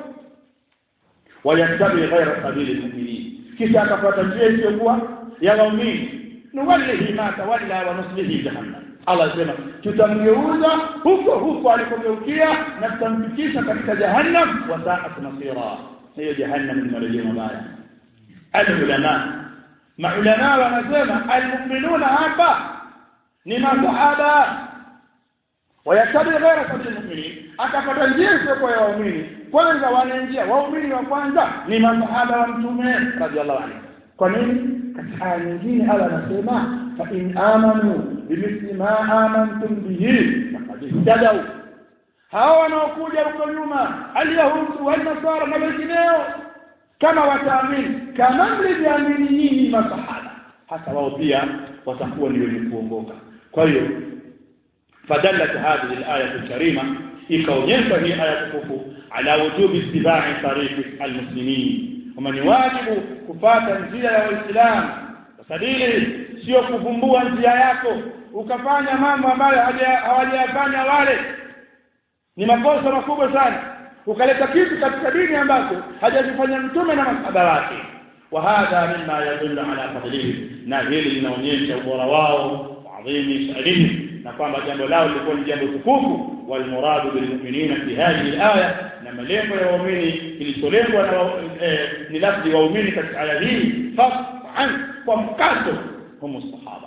wayattabi ghayra sabili al-mu'minin kisha akafuata njia isiyokuwa ya waumini nuwallihi ma tawalla wa nuslihi jahannam Allah sema tutamgeuza huko huko alikogeukia na tutamfikisha katika jahannam wa sa'at masira hiyo jahannam ni marejeo mabaya al-ulama maulama wanasema al-mu'minuna hapa ni masahaba wayatabi ghaira sabili mu'minin akapata njia isiyokuwa ya waumini kwanza wanaingia waumini wa kwanza ni masahaba wa mtume radhiallahu anhu kwa nini katika aya nyingine Allah anasema fa in amanu bimithli ma amantum bihi faqad ihtadaw hawa wanaokuja huko nyuma alyahudu walnasara na wengineo kama wataamini kama mlivyoamini nyinyi masahaba hata wao pia watakuwa ni wenye kuongoka kwa hiyo fadallat hadhihi al-aya al-karima ikaonyesha hii aya tukufu ala wujubi ittiba'i tariqi al-muslimin kama ni wajibu kufata njia ya waislamu sadili sio kuvumbua njia yako ukafanya mambo ambayo hawajayafanya wale ni makosa makubwa sana ukaleta kitu katika dini ambacho hajazifanya mtume na masahaba wake وهذا مما يدل على فضلهم na hili linaonyesha ubora wao adhimi sha'nihim na kwamba jambo lao lilikuwa ni jambo tukufu wal muradu bil mu'minina fi hadhihi al-aya na malengo ya waumini kilicholengwa na ni lafzi waumini katika aya hii fas'an kwa mkato humu sahaba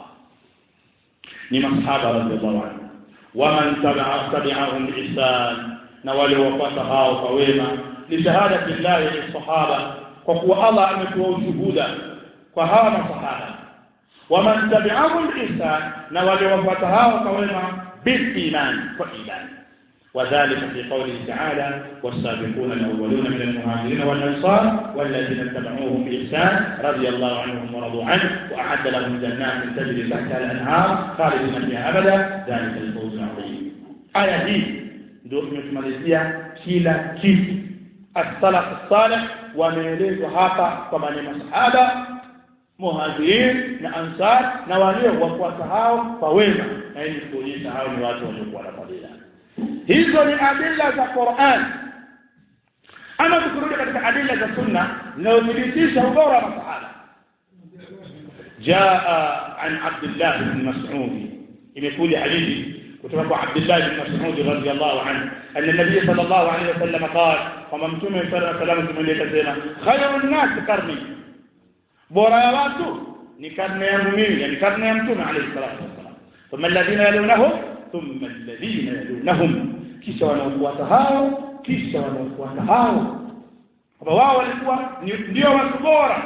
ni masahaba radhiallahu anhu waman tabi'ahum bi ihsan na wale wapata hao kwa wema li shahadati llahi lis sahaba kwa kuwa Allah ametoa ushuhuda kwa hawa masahaba waman tabi'ahum ihsan na wale wafuata hao kwa wema bil iman kwa iman وذلك في قوله تعالى والسابقون الأولون من المهاجرين والأنصار والذين اتبعوهم بإحسان رضي الله عنهم ورضوا عنه وأعد لهم جنات تجري تحتها الأنهار خالدين فيها أبدا ذلك الفوز العظيم آية دي ndio tumetumalizia kila kitu as-salaf as-salih wameelezwa hapa kwamba ni masahaba muhajirin na ansar na walio wafuata hao kwa wema na hii kuonyesha hao ni watu waliokuwa na fadhila hizo ni adilla za Qur'an ama tukirudi katika adilla za sunna zinazothibitisha ubora wa masahaba jaa an Abdullah ibn Mas'ud imekuja hadithi kutoka kwa Abdullah ibn Mas'ud radhiyallahu anhu anna nabiy sallallahu alayhi wasallam qala kama mtume sallallahu alayhi wasallam tumeeleza tena khayrun nas qarni bora ya watu ni karne yangu mimi yani karne ya mtume alayhi salatu wasallam thumma alladhina yalunahum thumma alladhina yalunahum kisha wanaofuata hao kisha wanaofuata hao kwa wao walikuwa ndio watu bora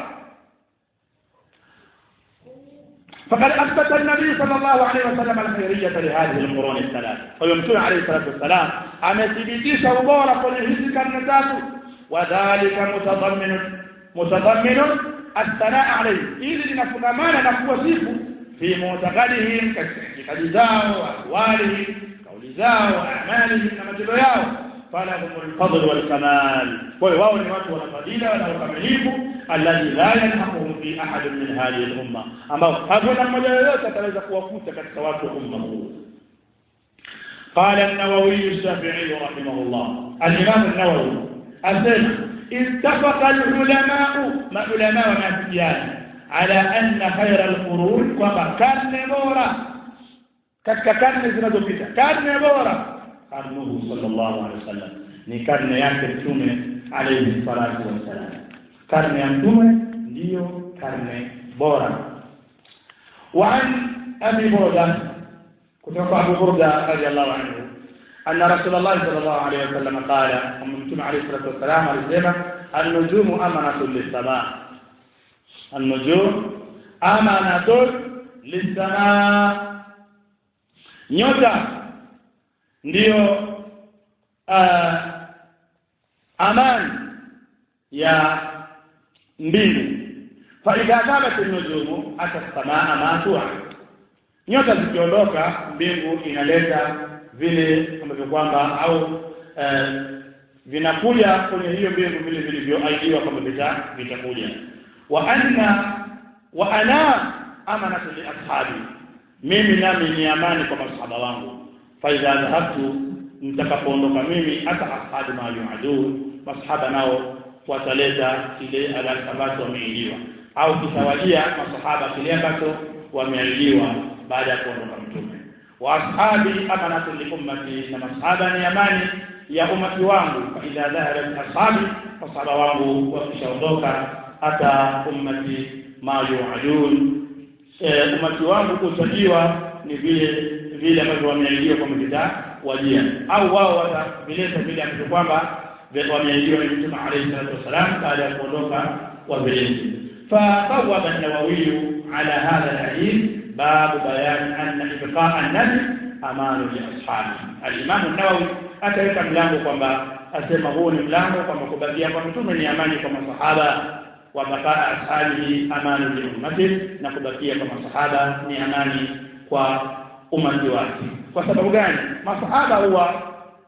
فقد أثبت النبي صلى الله عليه وسلم الخيرية لهذه القرون الثلاث ويمتون عليه الصلاة والسلام أمثبتيش وبورا قل كرنتات وذلك متضمن متضمن الثناء عليه إذ نفقمان نقوى في معتقدهم كاعتقاد زاو أقوالهم قول زاو أعمالهم كما تبياو فلهم الفضل والكمال وهو ni watu wana fadila na ukamilifu alladhi la yanhaquhum fi ahad min hadhihi al-umma ambao hakuna mmoja yoyote ataweza kuwakuta katika watu wa umma huu قال النووي الشافعي رحمه الله الإمام النووي أسلم اتفق العلماء ما علماء ونافيان ala anna khayra alqurun kwamba karne bora katika karne zinazopita karne bora karnuhu sallallahu alaihi wasallam ni karne yake mtume alayhi salatu wassalam karne ya mtume ndiyo karne bora وعن أبي بردة كنت أبو بردة رضي الله عنه أن رسول الله صلى الله عليه وسلم قال ومن عليه الصلاة والسلام alisema النجوم أمنة للسماء النجوم أمنة للسماء nyota ndiyo uh, amani ya mbingu faidha dhabat nujumu ata samaa matua nyota zikiondoka mbingu inaleta vile ambavyo kwamba au eh, vinakuja kwenye hiyo mbingu vile vilivyoahidiwa kwamba vita vitakuja wa anna wa ana amanatu li ashabi mimi nami ni amani kwa masahaba wangu faidha dhahabtu nitakapoondoka mimi hata ashabi ma yuadun masahaba nao wataleta kile ambacho wameahidiwa au kitawajia masahaba kile ambacho wameahidiwa baada ya kuondoka mtume wa ashabi amanatu li ummati na masahaba ni amani ya umati wangu fa idha dhahabat ashabi masahaba wangu wakishaondoka hata ummati ma yuadun e, umati wangu utajiwa ni vile vile ambavyo wameahidiwa kwa mvita wajia au wao watavileta vile ambavyo kwamba wameahidiwa na mtume alayhi salatu wasalam baada ya kuondoka wavilezi فبوب النووي على هذا الحديث باب بيان أن إبقاء النبي أمان لأصحابه الإمام النووي akaweka mlango kwamba asema huu ni mlango kwamba kubakia kwa mtume ni amani kwa masahaba wa bakaa ashabihi amani li ummati na kubakia kwa masahaba ni amani kwa umati wake kwa sababu gani masahaba huwa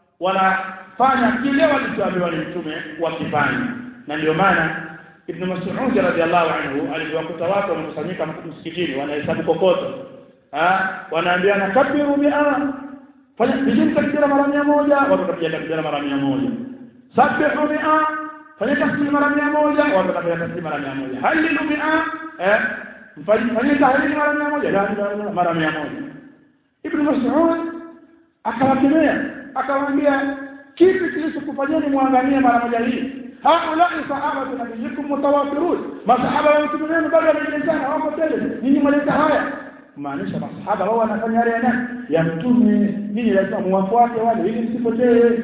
wanafanya kile walichoambiwa ni mtume wakifanya na ndio maana Ibn Mas'ud radhiallahu anhu aliwakuta watu wamekusanyika msikitini wanahesabu kokoto ah wanaambiana kabiru bi'a fanya vizuri takbira mara mia moja watu watapiga takbira mara mia moja sabihu bi'a fanya tasbih mara mia moja watu watapiga tasbih mara mia moja halilu bi'a eh fanya tahlil mara mia moja la ilaha mara mia moja Ibn Mas'ud akawakemea akawaambia kipi kilichokufanyeni muangamie mara moja hii haulai sahabatu nabiyikum mutawafirun masahaba wa mtume wenu bado wanaelezana wako tele nyinyi mwaleta haya maanisha masahaba wao wanafanya yale yana ya mtume nyinyi lazima muwafuate wale ili msipotee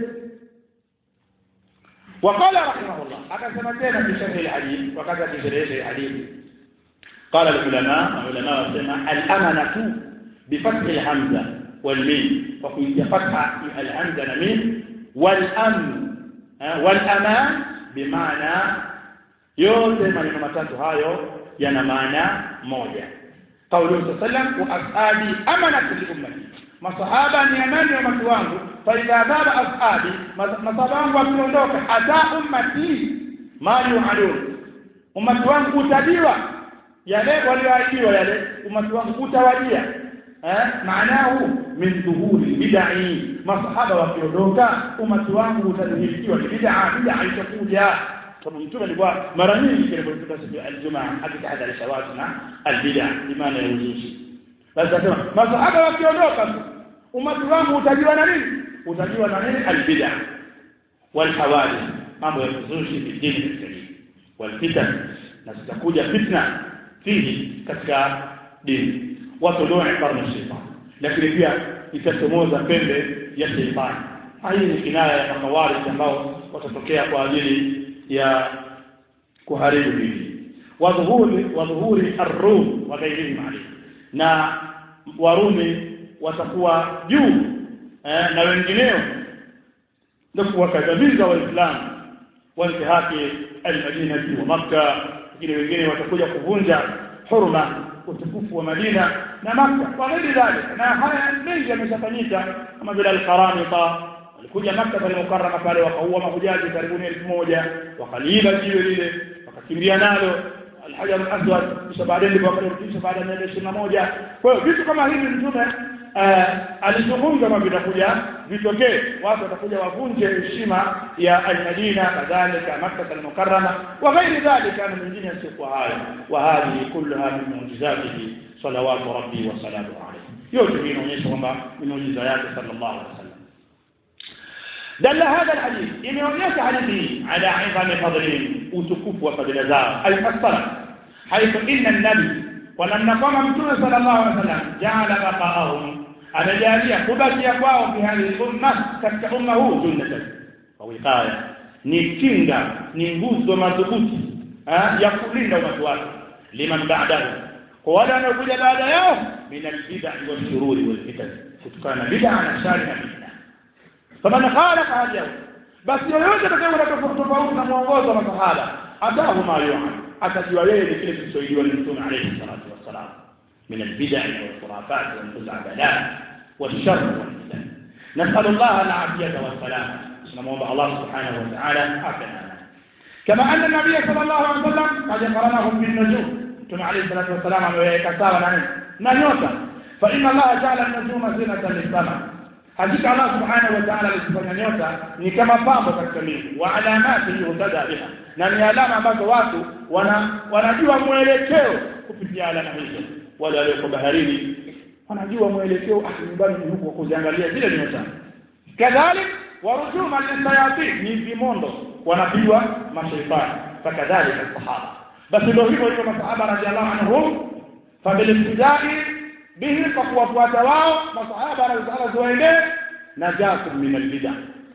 وقال رحمه الله أكثر تينا في شرح الحديث وكذا في شرح الحديث قال العلماء العلماء سمع الأمنة بفتح الهمزة والميم وكي فتح الهمزة والميم والأمن والأمان bimaana yote maneno matatu hayo yana maana moja kauli sallam wa ashabi amanatu li ummati masahaba ni amani ya watu wangu fa idha dhaba ashabi masahaba wangu wakiondoka ata ummati ma yu'adun ummati wangu utajiwa yale walioahidiwa yale ummati wangu utawajia eh maanahu min dhuhuri bid'i masahaba wakiondoka umati wangu utadhihirikiwa ni bid'a bid'a itakuja sababu mtume alikuwa mara nyingi kilipofika siku ya aljumaa akitahadharisha watu na albid'a imani ya uzushi basi anasema masahaba wakiondoka umati wangu utajiwa na nini utajiwa na nini albid'a wal hawadith mambo ya uzushi fi dini katika dini wal fitan na zitakuja fitna fihi katika dini watu ndio karne shetani lakini pia itachomoza pembe ya sheitani hii ni kinaya ya mahawarij ambao watatokea kwa ajili ya kuharibu dini wadhuhuri wadhuhuri ar-rum wa ghairihim alayhi na warumi watakuwa juu eh, na wengineo ndio kuwakadhabiza waislamu wantihaki al-madinati wa makkah wengine wengine watakuja kuvunja hurma utukufu wa Madina na Makka wa ghairi dhalika na haya mengi yameshafanyika kama vile al-Qaramita walikuja Makka pale Mukarrama pale wakaua mahujaji karibuni elfu moja wakaliiba jiwe lile wakakimbia nalo al-Hajar al-Aswad kisha baadaye ndipo wakarudisha baada ya miaka ishirini na moja kwa hiyo vitu kama hivi mtume alizungumza kwamba vitakuja vitokee watu watakuja wavunje heshima ya almadina kadhalika makkah almukarrama wa ghairi dhalika na mengine yasiyokuwa hayo wa hadhihi kulluha min mu'jizatihi salawatu rabbi wa salamu alayhi yote hii inaonyesha kwamba ni muujiza yake sallallahu alaihi wasallam دل هذا الحديث إن يونيك حديثه على عظم فضلهم وتكف وفضل زار المفسرة حيث إن النبي ولما قام متون صلى الله عليه وسلم جعل بقاءهم amejalia kubakia kwao fi hadhihi umma katika umma huu junnatan wa wiqaya ni kinga ni nguzo madhubuti ya kulinda umati wake liman ba'dahu kwa wale wanaokuja baada yao min albid'a wa shururi wal fitan kutokana na bid'a na shari na fitna faman khalaqa hadiyahu basi yoyote atakayeona tofauti na mwongozo wa masahaba atahu ma yu'an atajua yeye ni kile kilichoidiwa na mtume alayhi salatu wassalam من البدع والخرافات والخزعبلات والشر والفتن نسأل الله العافية والسلامة نموضع الله سبحانه وتعالى عافنا كما أن النبي صلى الله عليه وسلم قد قرنهم بالنجوم ثم عليه الصلاة والسلام ويكسر نانيوتا فإن الله جعل النجوم زينة للسماء hakika Allah subhanahu wa ta'ala alizifanya nyota ni kama pambo katika mbingu wa alamati yuhtada biha na ni alama ambazo watu wana wanajua mwelekeo kupitia alama hizo wale walioko baharini wanajua mwelekeo ah nyumbani ni huko kuziangalia zile nyota kadhalik warujuma lisayatin ni vimondo wanapigwa mashaitani fakadhalika sahaba basi ndio hivyo hivyo masahaba radhiallahu anhum fabilibtidai bihi kwa kuwafuata wao masahaba radhiallahu zuwaendee najatun min albid'a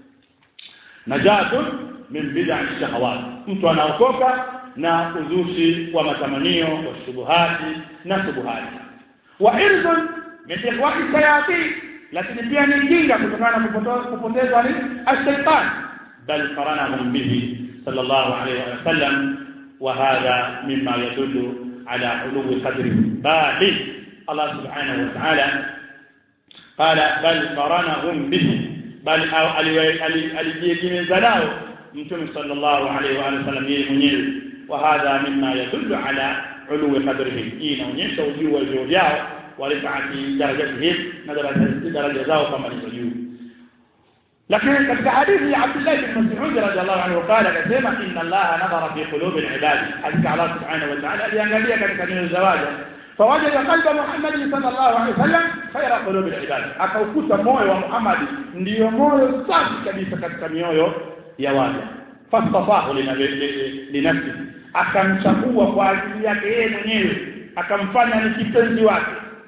najatun min bid'a shahawat mtu anaokoka na uzushi wa matamanio wa shubuhati na subuhati wa irzun min ikhwati sayati lakini pia ni kinga kutokana na kupotezwa ni ashaitan bal qaranahum bihi sallallahu alayhi wa sallam wa hadha mimma yadullu ala ulwi qadri bali Allah subhanahu wa ta'ala qala bal qaranahum bihi bal alijiegemeza nao mtume sallallahu alayhi wa sallam yeye mwenyewe وهذا مما يدل على علو قدرهم hii inaonyesha ujuu wa vyeo vyao walifaati darajatihim na daraja zao kama ni juu lakini katika hadithi ya Abdullah bin Mas'ud radhiallahu anhu qala akasema inna Allah nadhara fi qulubi al-ibad hakika Allah subhanahu wa ta'ala aliangalia katika nyoyo za waja فوجد قلب محمد صلى الله عليه وسلم خير قلوب العباد akaukuta moyo wa Muhammad ndio moyo safi kabisa katika mioyo ya waja fastafahu linafsi akamchagua kwa ajili yake yeye mwenyewe akamfanya ni kipenzi wake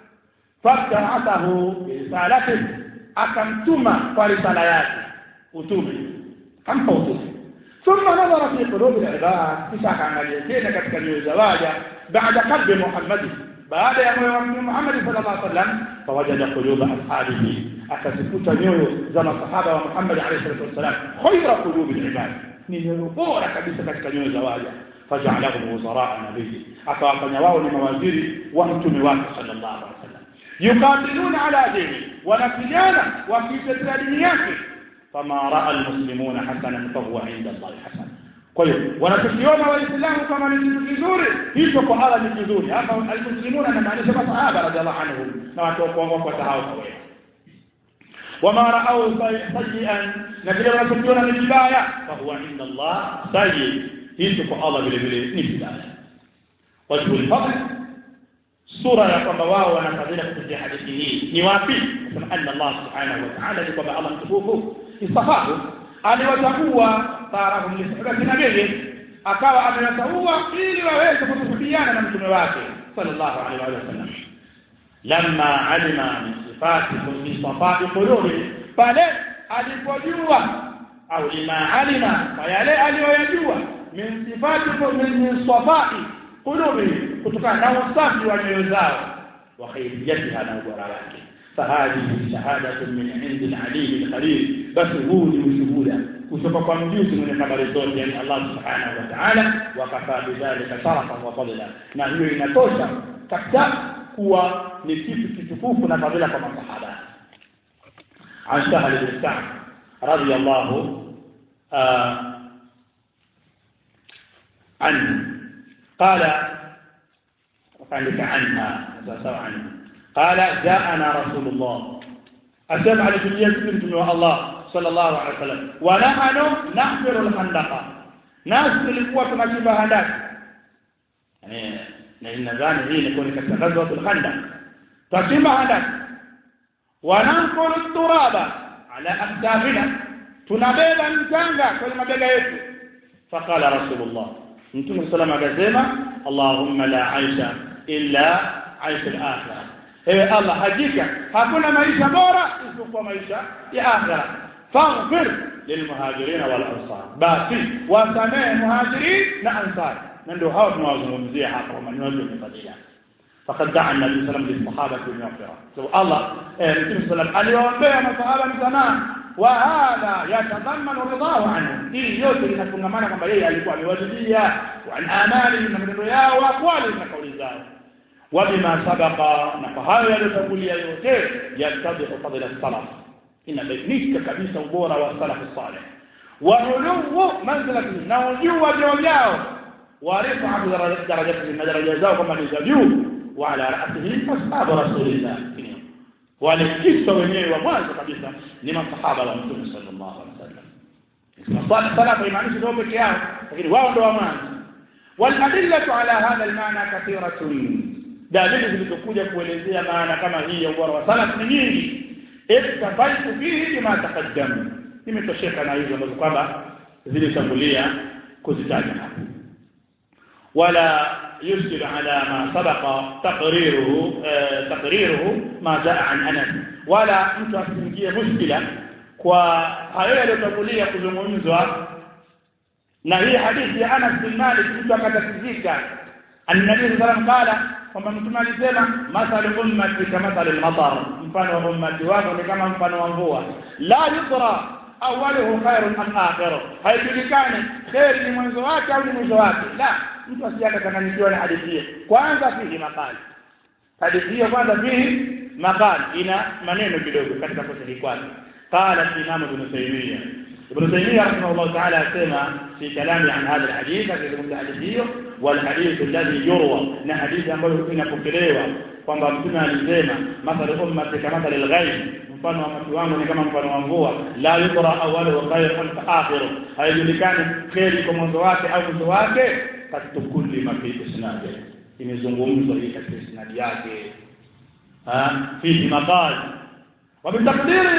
fabtaathahu risalati akamtuma kwa risala yake utume kampa utume thumma nadhara fi qulubi al-ibad kisha akaangalia tena katika nyoyo za waja baada qalbi Muhammad baada ya moyo wa Muhammad sallallahu alaihi wasallam fawajada quluba ashabihi akazikuta nyoyo za masahaba wa Muhammad alayhi salatu wasallam khayra qulubi al-ibad ni nyoyo bora kabisa katika nyoyo za waja faj'alahum wuzara nabii akawafanya wao ni mawaziri wa mtume wake sallallahu alaihi wasallam yuqatiluna ala dini wanapigana wakitetea dini yake fama raa almuslimuna hasanan fahuwa inda allahi hasan kwa hiyo wanachokiona waislamu kama ni kitu kizuri hicho kwa Allah ni kizuri hapa almuslimuna anamaanisha masahaba radhiallahu anhum na watu wako watahao kwa wewe wama raau sayyi'an na vile wanachokiona ni vibaya fahuwa inda allah sayyi hicho kwa Allah vile vile ni vibaya wajhu al-fadl sura ya kwamba wao wanafadhila kupitia hadithi hii ni wapi kama anna Allah subhanahu wa ta'ala ni kwamba Allah mtukufu istafahu aliwachagua tarahum lisabati nabii akawa amewachagua ili waweze kutukubiana na mtume wake sallallahu alaihi wa sallam lamma alima min sifati min sifati qulubi pale alipojua au lima alima kwa yale aliyoyajua min sifati min sifati qulubi kutokana na usafi wa nyoyo zao wa khairiyatiha na ubora wake fahadhihi shahadatun min indi al-alim al-khalil bas huu ni ushuhuda kutoka kwa mjuzi mwenye habari zote yani Allah subhanahu wa ta'ala wa kafa bidhalika sharafan wa fadla na hiyo inatosha kabisa kuwa ni kitu kitukufu na fadhila kwa masahaba عن سهل بن سعد رضي الله آه عنه قال وقال عنها سواء عنه qala jaana rasulullah asema alijia sisi mtume wa Allah sallallahu alaihi wasallam wa nahnu nahfiru alhandaqa nasi tulikuwa tunachimba handaki eh na nadhani hii ilikuwa ni katika ghazwatul khandaq tunachimba handaki wa nanqulu turaba ala akdafina tunabeba mchanga kwenye mabega yetu faqala rasulullah mtume sallallahu alaihi wasallam akasema allahumma la aisha illa aisha al-akhirah ewe allah hakika hakuna maisha bora isipokuwa maisha ya akhira faghfir lilmuhajirin wal ansar basi wasamehe muhajirin na ansar na ndio hao tunawazungumzia hapa kwa maneno ya fadhila فقد دعا النبي صلى الله عليه وسلم للصحابه بالمغفره سو الله النبي صلى الله عليه وسلم aliombea masahaba msamaha wa hadha yatadhammanu ridahu anhu hii yote inafungamana kwamba yeye alikuwa amewajibia wa an amali na maneno yao wa kwali na kauli zao وبما سبق نفهاyo yaliyotangulia yote yatadhihu fadila salaf inabainika kabisa ubora wa salaf salih wa uluwu manzilati na ujuu wa vyeo vyao wa rifatu darajati na daraja zao kama ni za juu wa ala ra'sihi ashabu rasulillah wale kisa wenyewe wa mwanzo kabisa ni masahaba wa mtume sallallahu alaihi wasallam salaf imaanishi ndio peke yao lakini wao ndio wa mwanzo والأدلة على هذا المعنى كثيرة dalili zilizokuja kuelezea maana kama hii ya ubora wa salaf ni nyingi iktafaitu fihi bima taqaddam nimetosheka na hizo ambazo kwamba zilishambulia kuzitaja hapo wala يشكل على ما سبق تقريره تقريره ما جاء عن انس ولا mtu asiingie mushkila kwa hayo yaliyotangulia kuzungumzwa na hii hadithi ya Anas bin Malik mtu akatatizika annabi sallallahu alayhi wasallam qala kwamba mtume alisema mathalu ummati kamathali al-matar mfano wa ummati wako ni kama mfano wa mvua la yudra awwaluhu khairun am akhiru haijulikani khair ni mwanzo wake au ni mwisho wake la mtu asiyaka kananikiwa na hadithi hiyo kwanza fihi maqali hadithi hiyo kwanza fihi maqali ina maneno kidogo katika kusudi kwake qala imam ibn taymiyyah ابن تيمية رحمه الله تعالى سمع في كلامه عن هذا الحديث في الحديث والحديث الذي يروى ان حديث ambayo inapokelewa kwamba mtume alisema mathalu ummati kamathali al-ghayb mfano wa watu wangu ni kama mfano wa mvua la yudra awwalu wa khayr wa akhiru haijulikani kheri kwa mwanzo wake au mwisho wake katika kulli ma fi isnadi imezungumzwa hii katika isnadi yake ha fi maqal wa bitaqdiri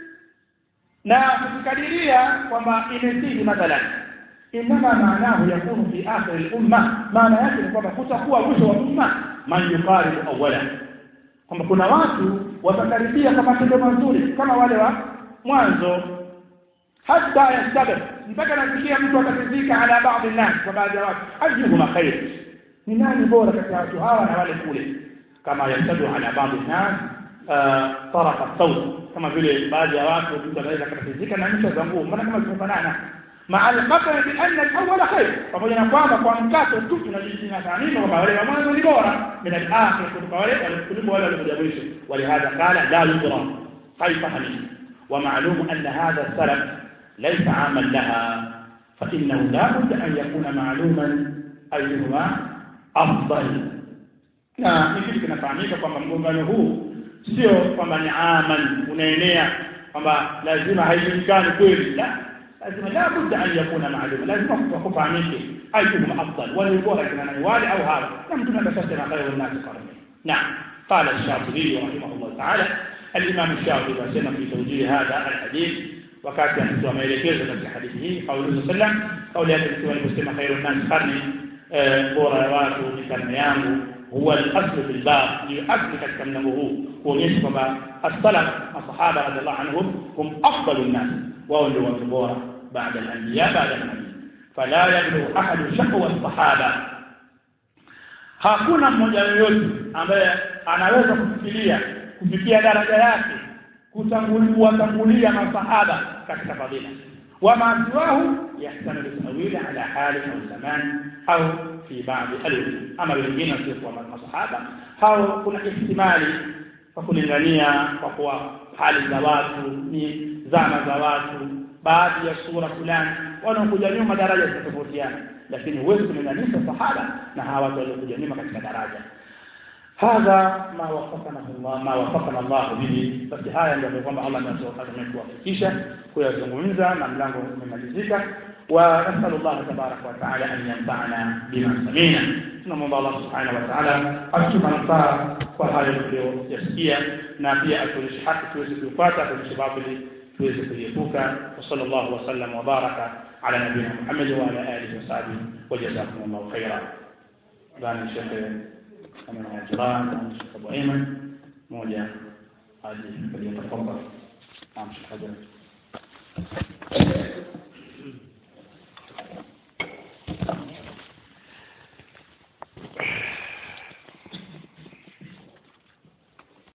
na kukadiria kwamba imezidi mathalan inama maanahu yakunu fi akhir al-umma maana yake ni kwamba kutakuwa mwisho wa umma man yuqaribu awwala kwamba kuna watu watakaribia kwa matendo mazuri kama wale wa mwanzo hata yastabir mpaka nafikia mtu atatizika ala baadhi nas kwa baadhi ya watu ajuhuma khair ni nani bora kati ya watu hawa na wale kule kama yastadu ala baadhi nas tarafa sauti kama vile baadhi ya watu mtu anaweza kutatizika na ncha za nguo maana kama zimefanana مع القطع بأن الأول خير pamoja na kwamba kwa mkato tu tunajisina taarifa kwamba wale wa mwanzo ni bora min al-akhir kuliko wale kuliko wale waliokuja mwisho ولهذا قال لا يدرى كيف هني ومعلوم أن هذا السلف ليس عاما لها فإنه لا بد أن يكون معلوما أيهما أفضل na ni kitu kinafahamika kwamba mgongano huu sio kwamba ni aman unaenea kwamba lazima haijulikani kweli la lazima la budda an yakuna ma'luma lazima kufahamike ayyuhum afdal wale bora kina nani wale au hawa na mtume akasema khairu nas qarni naam قال الشاطبي رحمه الله تعالى الإمام الشاطبي سمع في توجيه هذا الحديث وكانت يحدث ما يلكيز في حديثه قوله صلى الله عليه وسلم قول يأتي المسلم خير الناس قرني bora ya watu ni karne yangu huwa al-asl fil bab ni asli katika mlango huu kuonyesha kwamba as-salaf masahaba radhiallahu anhum hum afdalun nas wao ndio watu bora baada al-anbiya baada an-nabi fala yablu ahadu shaqwa as-sahaba hakuna mmoja yoyote ambaye anaweza kufikiria kufikia daraja yake kutangulia masahaba katika fadhila وما سواه يحتمل التأويل على حال أو زمان أو في بعض الألوان أما wengine wasiokuwa masahaba hao kuna ihtimali kwa kulingania kwa kuwa hali za watu ni zama za watu baadhi ya sura fulani wanaokuja nyuma daraja zitatofautiana lakini huwezi kulinganisha sahaba na hawa watu waliokuja nyuma katika daraja hadha ma wafaqana Allah ma wafaqana Allah bihi basi haya ndio kwamba Allah ametuwafikisha kuyazungumza na mlango umemalizika wa nasalu Allah tabaraka wa taala an yanfa'ana bima samina tunamwomba Allah subhanahu wa ta'ala atupe manufaa kwa hayo tuliyoyasikia na pia atuonyeshe haki tuweze kuifuata atuonyeshe batili tuweze kuiepuka wa sallallahu wa sallam wa baraka ala nabiyina Muhammad wa ala alihi wa sahbihi wa jazakumullahu khairan ndani shekhe kama na jirani na Sheikh Abu Ayman moja hadi kwenye tafadhali. Naam Sheikh Hajar.